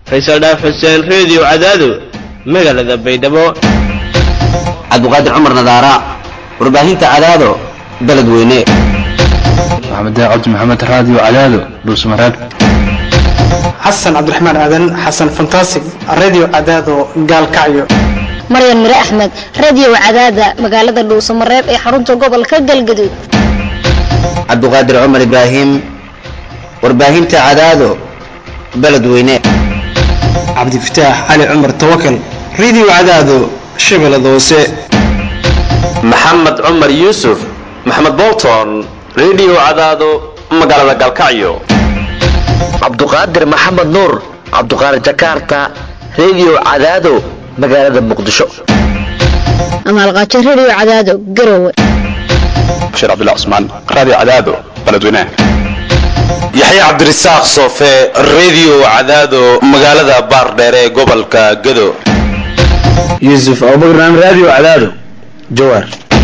faysal dhaaf xuseen reediyo cadaado magaalada baydhabo cabdiqaadir cumar nadaara warbaahinta cadaado beledweyne maxamed cabdi maxamed raadiyo cadaado dhuusmareeb xasan cabdiraxmaan aadan xasan fantasig radio cadaado gaalkacyo maryan mire axmed radio cadaada magaalada dhuusamareeb ee xarunta gobolka galgaduud cabdiqaadir cumar ibraahim warbaahinta cadaado beledweyne cabdifataax cali cumar tawakal radio cadaado shabeellada hoose maxamed cumar yuusuf maxamed bolton radio cadaado magaalada galkacyo cabduqaadir maxamed nuur cabduqaadir jakarta radio cadaado magaalada muqdisho amaalqaajo radio cadaado garowe bashiir cabdullah cusmaan radio cadaado beledweynaha yaxya cabdirasaaq soofe radio cadaado magaalada baardheere ee gobolka gado yuusuf abubakar radio cadaado jawaar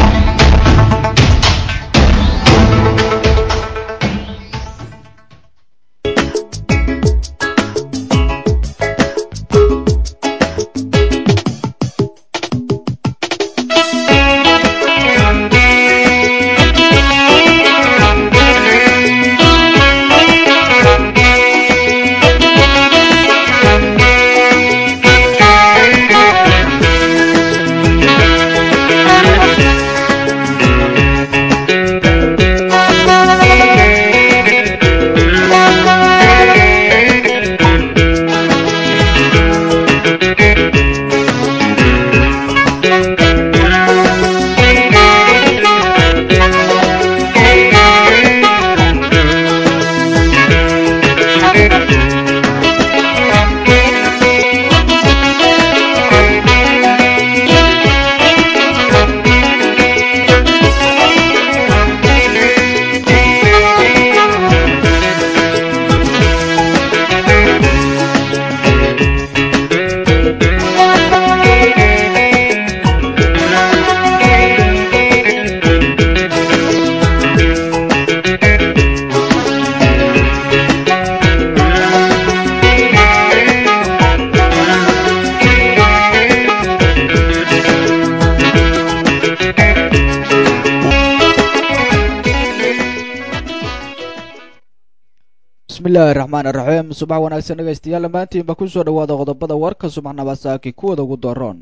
bismillahi raxmaan iraxiim subax wanaagsan dhegaystayaal dhammaantiinba ku soo dhowaada qodobada warka subaxnaba saaki kuwada ugu daroon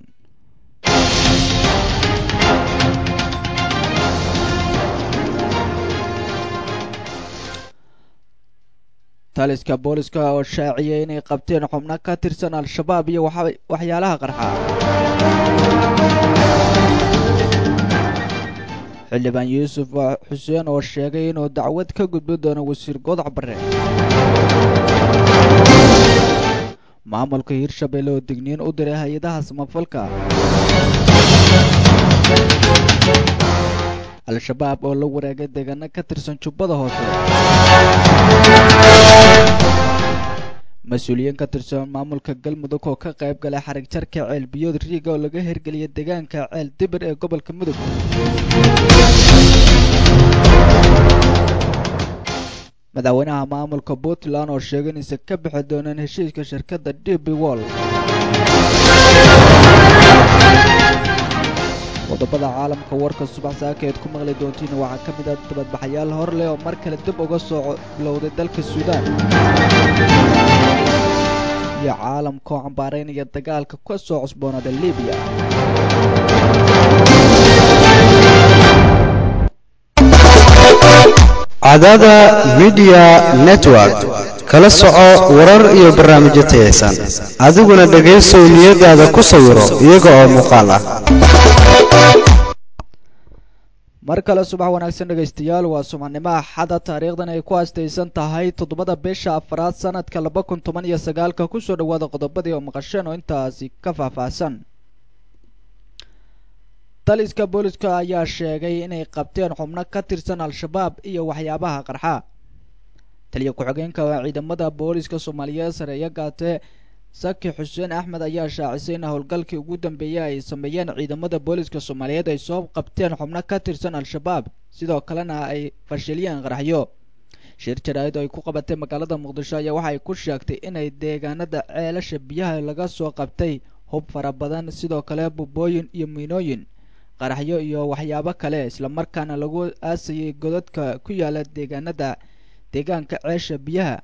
taliska booliska oo shaaciyay inay qabteen xubno ka tirsan al-shabaab iyo waxyaalaha qarxa xildhibaan yuusuf xuseen oo sheegay inuu dacwad ka gudbi doono wasiir godac bare maamulka hirshabelle oo digniin u diray hay-adaha samafalka al-shabaab oo la wareegay deegaano ka tirsan jubbada hoose mas-uuliyiin ka tirsan maamulka galmudug oo ka qayb galay xarig jarka ceel biyood riiga oo laga hirgeliyay deegaanka ceel dibir ee gobolka mudug madaxweynaha maamulka puntland oo sheegay inaysan ka bixi doonaan heshiiska shirkadda d b wall qodobada caalamka warka subax saaka eed ku maqli doontiin waxaa ka mid ah dabadbaxayaal hor leh oo mar kale dib uga soo bilowday dalka suudaan iyo caalamka oo cambaaraynaya dagaalka ka soo cusboonada libiya cadada midiya network kala soco warar iyo barnaamijyo tayaysan adiguna dhegaysow niyadaada ku sawiro iyaga oo muuqaal ah mar kale subax wanaagsan dhegaystayaal waa subaxnimo axada taariikhdan ay ku aastaysan tahay toddobada bisha afaraad sanadka laba kun toban iyo sagaalka kusoo dhowaada qodobadii oo maqasheen oo intaasi ka faahfaahsan taliska booliska ayaa sheegay inay qabteen xubno ka tirsan al-shabaab iyo waxyaabaha qarxa taliya ku-xigeenka ciidamada booliska soomaaliyeed sareeyo gaate saki xuseen axmed ayaa shaacisay in howlgalkii ugu dambeeyey ay sameeyeen ciidamada booliska soomaaliyeed ay soo qabteen xubno ka tirsan al-shabaab sidoo kalena ay fashiliyeen qaraxyo shir jaraa'id oo ay ku qabatay magaalada muqdisho ayaa waxa ay ku sheegtay inay deegaanada ceelasha biyaha laga soo qabtay hub fara badan sidoo kale bubooyin iyo miinooyin qaraxyo iyo waxyaabo kale islamarkaana lagu aasayay godadka ku yaala deegaanada deegaanka ceesha biyaha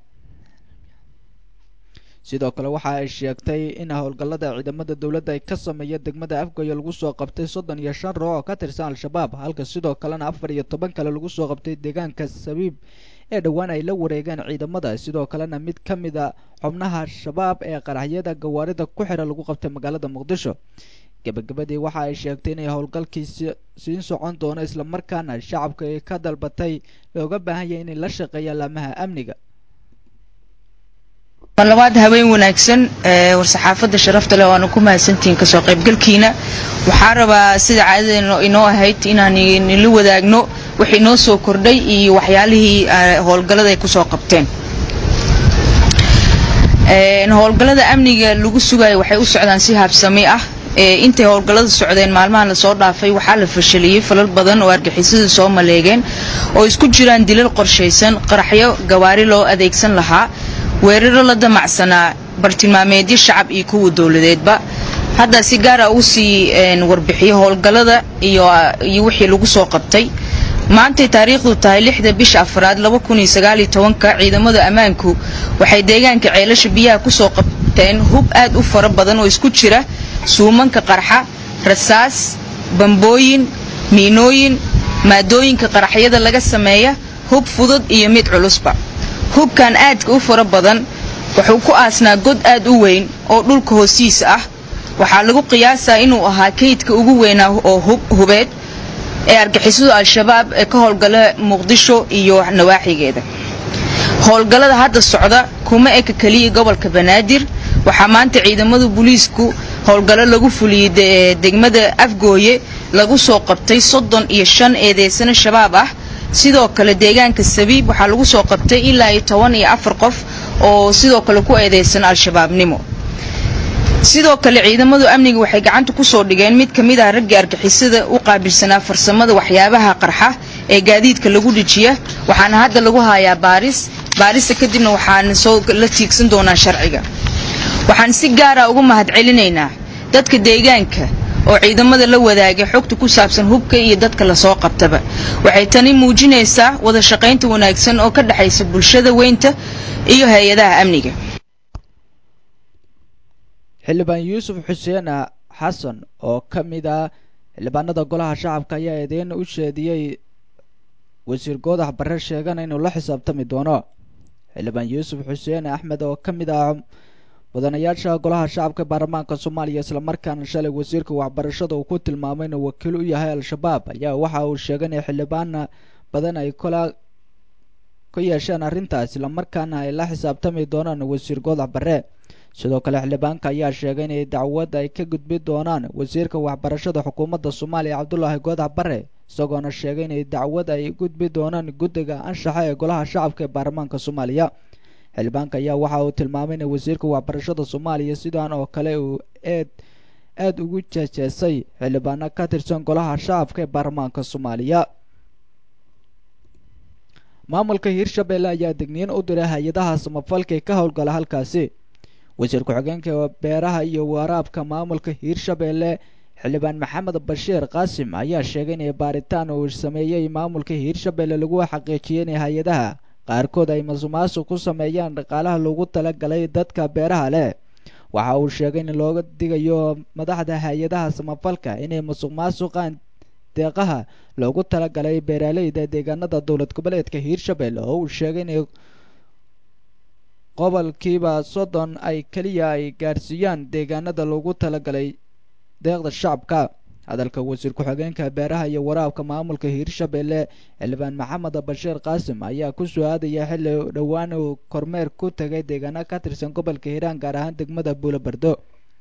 sidoo kale waxa ay sheegtay in howlgallada ciidamada dowladda ay ka sameeya degmada afgoye lagu soo qabtay soddon iyo shan ruux oo ka tirsan al-shabaab halka sidoo kalena afar iyo toban kale lagu soo qabtay deegaanka sabiib ee dhowaan ay la wareegeen ciidamada sidoo kalena mid ka mid a xubnaha shabaab ee qaraxyada gawaarida ku xira lagu qabtay magaalada muqdisho gebagabadii waxa ay sheegtay inay howlgalkii siin socon doono islamarkaana shacabka ay ka dalbatay looga baahan yahay inay la shaqeeyaan laamaha amniga labaad haween wanaagsan war-saxaafadda sharafta leh waana ku mahadsantihiin kasoo qaybgalkiina waxaa rabaa sida caadada inoo ahayd inaan nila wadaagno wixii noo soo kordhay iyo waxyaalihii howlgallada ay kusoo qabteen howlgallada amniga lagu sugayo waxay u socdaan si habsami ah intay howlgallada socdeen maalmahan lasoo dhaafay waxaa la fashaliyey falal badan oo argixisada soo maleegeen oo isku jiraan dilal qorshaysan qaraxyo gawaari loo adeegsan lahaa weeraro la damacsanaa bartilmaameedyo shacab iyo kuwa dowladeedba hadda si gaara uu sii warbixiyo howlgallada iyo wixii lagu soo qabtay maantay taariikhdu tahay lixda bisha afraad laba kun iyo sagaaliyo tobanka ciidamada ammaanku waxay deegaanka ceelasha biyaha kusoo qabteen hub aad u fara badan oo isku jira suumanka qarxa rasaas bambooyin miinooyin maadooyinka qaraxyada laga sameeya hub fudud iyo mid culusba hubkan aadka u fara badan wuxuu ku aasnaa god aad u weyn oo dhulka hoostiisa ah waxaa lagu qiyaasaa inuu ahaa kaydka ugu weynaa oo hubeed ee argixisadu al-shabaab ee ka howlgala muqdisho iyo nawaaxigeeda howlgallada hadda socda kuma eka keliya gobolka banaadir waxaa maanta ciidamada booliisku howlgallo lagu fuliyey degmada afgooye lagu soo qabtay soddon iyo shan eedeysano shabaab ah sidoo kale deegaanka sabiib waxaa lagu soo qabtay ilaa iyo toban iyo afar qof oo sidoo kale ku eedeysan al-shabaabnimo sidoo kale ciidamadu amniga waxay gacanta kusoo dhigeen mid ka mid ah raggii argixisada u qaabilsanaa farsamada waxyaabaha qarxa ee gaadiidka lagu dhijiya waxaana hadda lagu hayaa baaris baarista kadibna waxaana soo la tiigsan doonaa sharciga waxaan si gaara ugu mahadcelinaynaa dadka deegaanka oo ciidamada la wadaagay xogta ku saabsan hubka iyo dadka lasoo qabtaba waxay tani muujinaysaa wada shaqaynta wanaagsan oo ka dhexaysa bulshada weynta iyo hay-adaha amniga xildhibaan yuusuf xuseen xasan oo ka mid ah xildhibaanada golaha shacabka ayaa eedeyn u sheediyey wasiir goodax barre sheegana inuu la xisaabtami doono xildhibaan yuusuf xuseen axmed oo ka mid ah mudanayaasha golaha shacabka baarlamaanka soomaaliya islamarkaana shalay wasiirka waxbarashada uu ku tilmaamay inuu wakiil u yahay al-shabaab ayaa waxa uu sheegay in xildhibaana badan ay kola ka yeesheen arrintaas islamarkaana ay la xisaabtami doonaan wasiir goodax barre sidoo kale xildhibaanka ayaa sheegay inay dacwad ay ka gudbi doonaan wasiirka waxbarashada xukuumadda soomaaliya cabdulaahi goodax barre isagoona sheegay inay dacwad ay gudbi doonaan guddiga anshaxa ee golaha shacabka ee baarlamaanka soomaaliya xildhibaanka ayaa waxa uu tilmaamay in wasiirka waxbarashada soomaaliya sidaan oo kale uu eed aada ugu jeejeesay xildhibaano ka tirsan golaha shacabka ee baarlamaanka soomaaliya maamulka hiirshabelle ayaa digniin u diray hay-adaha samafalka ee ka howlgala halkaasi wasiir ku-xigeenka beeraha iyo waraabka maamulka hiirshabelle xildhibaan maxamed bashiir qaasim ayaa sheegay inay baaritaan uu sameeyey maamulka hiirshabelle lagu xaqiijiyay inay hay-adaha qaarkood ay masuqmaasuq ku sameeyaan dhaqaalaha loogu talagalay dadka beeraha leh waxa uu sheegay in looga digayo madaxda hay-adaha samafalka inay masuqmaasuqaan deeqaha loogu talagalay beeraleyda deegaanada dowlad goboleedka hiirshabelle oo uu sheegay inay qobolkiiba soddon ay keliya ay gaarsiiyaan deegaanada loogu talagalay deeqda shacabka hadalka wasiir ku-xigeenka beeraha iyo waraabka maamulka hiirshabelle xildhibaan maxamed bashiir qaasim ayaa ku soo aadaya xilli dhowaan uu kormeer ku tagay deegaano ka tirsan gobolka hiiraan gaar ahaan degmada buulobardo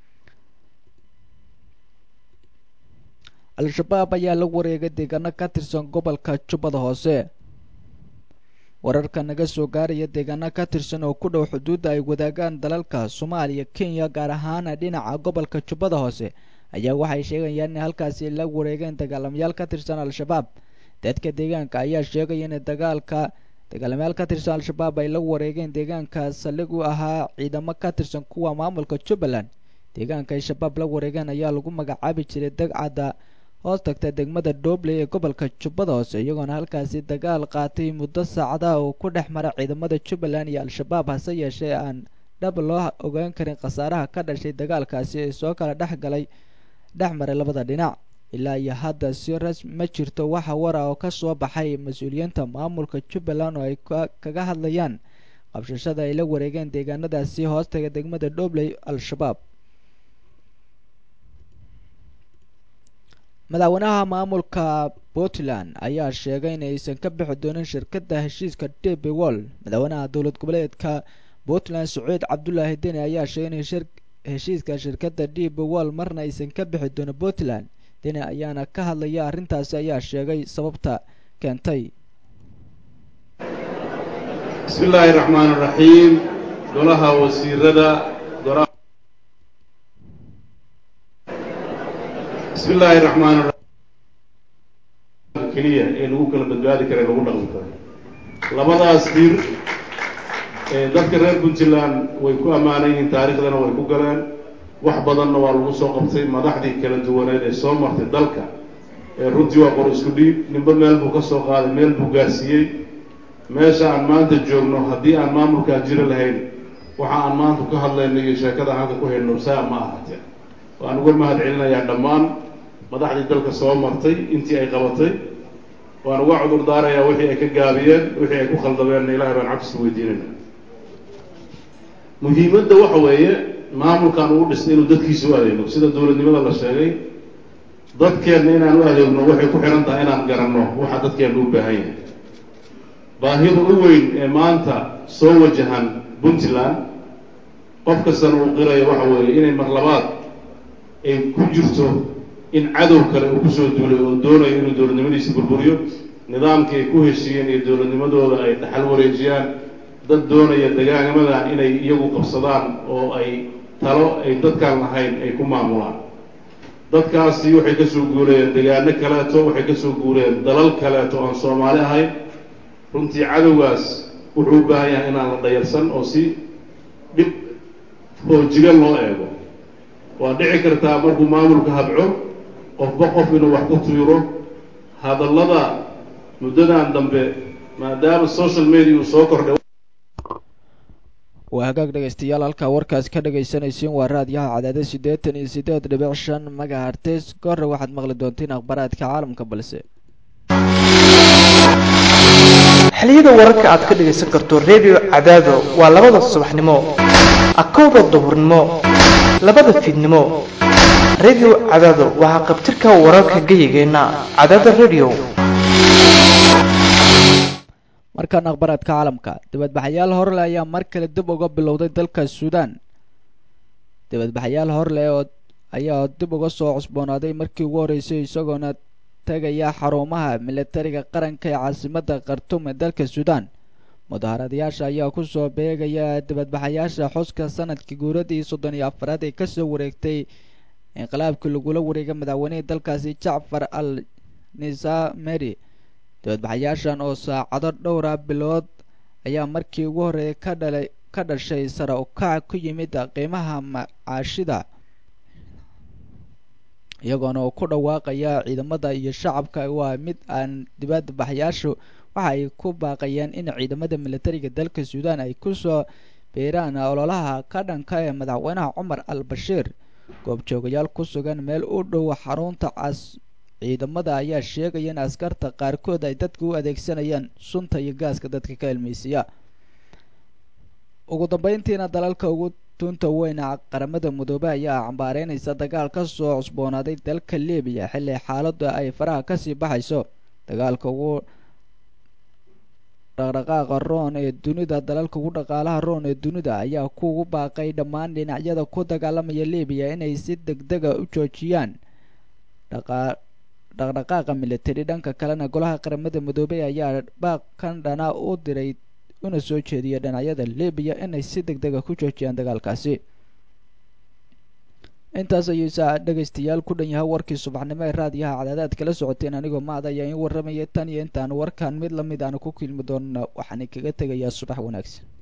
al-shabaab ayaa la wareegay deegaano ka tirsan gobolka jubbada hoose wararka naga soo gaaraya deegaano ka tirsan oo ku dhow xuduudda ay wadaagaan dalalka soomaaliya kenya gaar ahaan dhinaca gobolka jubbada hoose ayaa waxay sheegayaan in halkaasi la wareegeen dagaalamayaal ka tirsan al-shabaab dadka deegaanka ayaa sheegaya in dagaalka dagaalamayaal ka tirsan al-shabaab ay la wareegeen deegaanka saldhig u ahaa ciidamo ka tirsan kuwa maamulka jubbaland deegaanka ay shabaab la wareegeen ayaa lagu magacaabi jiray dagcadda hoos tagta degmada doobley ee gobolka jubbada hoose iyagoona halkaasi dagaal qaatay muddo saacadaha uu ku dhex mara ciidamada jubbaland iyo al-shabaab hase yeeshee aan dhab loo ogaan karin khasaaraha ka dhashay dagaalkaasi ee soo kala dhex galay dhex maray labada dhinac ilaa iyo hadda si rasmi ma jirto waxa wara oo ka soo baxay mas-uuliyiinta maamulka jubbaland oo ay kaga hadlayaan qabshashada ay la wareegeen deegaanadaasi hoostaga degmada dhobley al-shabaab madaxweynaha maamulka puntland ayaa sheegay in aysan ka bixi doonin shirkadda heshiiska db wall madaxweynaha dowlad goboleedka puntland sacuud cabdulaahi deni ayaa sheegay in heshiiska shirkadda db wall marna aysan ka bixi doonin puntland deni ayaana ka hadlaya arrintaasi ayaa sheegay sababta keentay bismi illaahi raxmaan raxiim golaha wasiirada bismi illaahi raxmaan raxiim keliya ee lagu kala badbaadi kara lagu dhaqmi karo labadaas dir ee dadka reer puntland way ku ammaanan yihiin taariikhdana way ku galeen wax badanna waa lagu soo qabtay madaxdii kala duwaneed ee soo martay dalka ee runtii waa qor isku dhiib ninba meel buu ka soo qaaday meel buu gaarsiiyey meesha aan maanta joogno haddii aan maamulkaa jiri lahayn waxa aan maanta ka hadlayno iyo sheekada halka ku hayno saa ma ahatee waan uga mahad celinayaa dhammaan madaxdii dalka soo martay intii ay qabatay waan uga cudur daarayaa wixii ay ka gaabiyeen wixii ay ku khaldameenna ilahay baan cabsi weydiinayna muhiimadda waxa weeye maamulkan uu dhistay inuu dadkiisa u adeegno sida dowladnimada la sheegay dadkeenna inaan u adeegno waxay ku xihan tahay inaan garanno waxa dadkeenna u baahan yahay baahida u weyn ee maanta soo wajahan puntland qof kastana uu qirayo waxa weeye inay mar labaad ay ku jirto in cadow kale uu kusoo duulay oo doonayo inuu dowladnimadiisa burburiyo nidaamkii ay ku heshiiyeen iyo dowladnimadooda ay dhaxal wareejiyaan dad doonaya degaanamadan inay iyagu qabsadaan oo ay talo ay dadkaan lahayn ay ku maamulaan dadkaasi waxay kasoo guureen degaano kaleeto waxay kasoo guureen dalal kaleeto aan soomaali ahayn runtii cadowgaas wuxuu u baahan yahay inaan la dhayarsan oo si dhib hoojiga loo eego waa dhici kartaa markuu maamulka habco qofba qof inuu wax ku tuiro hadallada muddadan dambe maadaama social media uu soo kordhay waa hagaag dhegaystayaal halkaa warkaas ka dhagaysanaysiin waa raadiyaha cadaada siddeetan iyo siddeed dhibic shan magahartes kahore waxaad maqli doontiin akhbaaraadka caalamka balse xiliyada wararka aad ka dhagaysan karto redio cadaado waa labada subaxnimo akowda duhurnimo labada fiidnimo redio cadaado waxaa qabtirka wararka geyigeenna cadaada redio markaan akhbaraadka caalamka dibadbaxayaal horle ayaa mar kale dib uga bilowday dalka suudaan dibadbaxayaal horle oo ayaa dib uga soo cusboonaaday markii ugu horreysay isagoona tegaya xarumaha militariga qaranka ee caasimadda khartuum ee dalka suudaan mudaharadayaasha ayaa kusoo beegaya dibadbaxayaasha xuska sanadkii guuradii soddon iyo afaraad ee kasoo wareegtay inqilaabkii lagula wareegay madaxweynihii dalkaasi jacfar al nisameri dibadbaxayaashan oo saacado dhowra bilood ayaa markii ugu horreeyay ka dhalay ka dhashay sare u kac ku yimid qiimaha macaashida iyagoona uu ku dhawaaqaya ciidamada iyo shacabka waa mid aan dibadbaxayaashu waxa ay ku baaqayaan in ciidamada militariga dalka suudaan ay kusoo beeraan ololaha ka dhanka ee madaxweynaha cumar al bashiir goobjoogayaal ku sugan meel u dhow xarunta cas ciidamada ayaa sheegaya in askarta qaarkood ay dadka u adeegsanayaan sunta iyo gaaska dadka ka ilmeysiya ugu dambeyntiina dalalka ugu tunta weyna qaramada midoobey ayaa cambaareynaysa dagaal ka soo cusboonaaday dalka libiya xilli xaaladdu ay faraha kasii baxayso dagaalka ugu dhaqdhaqaaqa roon ee dunida dalalka ugu dhaqaalaha roon ee dunida ayaa kugu baaqay dhammaan dhinacyada ku dagaalamaya libiya inay si deg dega u joojiyaan dhaqdhaqaaqa militari dhanka kalena golaha qaramada midoobey ayaa baaq kan dhana u diray una soo jeediya dhinacyada libiya inay si deg dega ku joojiyaan dagaalkaasi intaas ayuu saa dhegaystayaal ku dhan yahay warkii subaxnimo ee raadiyaha cadaadaad kala socoteen anigoo maad ayaa in warramaya tan iyo intaan warkan mid lamid aanu ku kilmi doonno waxaan kaga tegayaa subax wanaagsan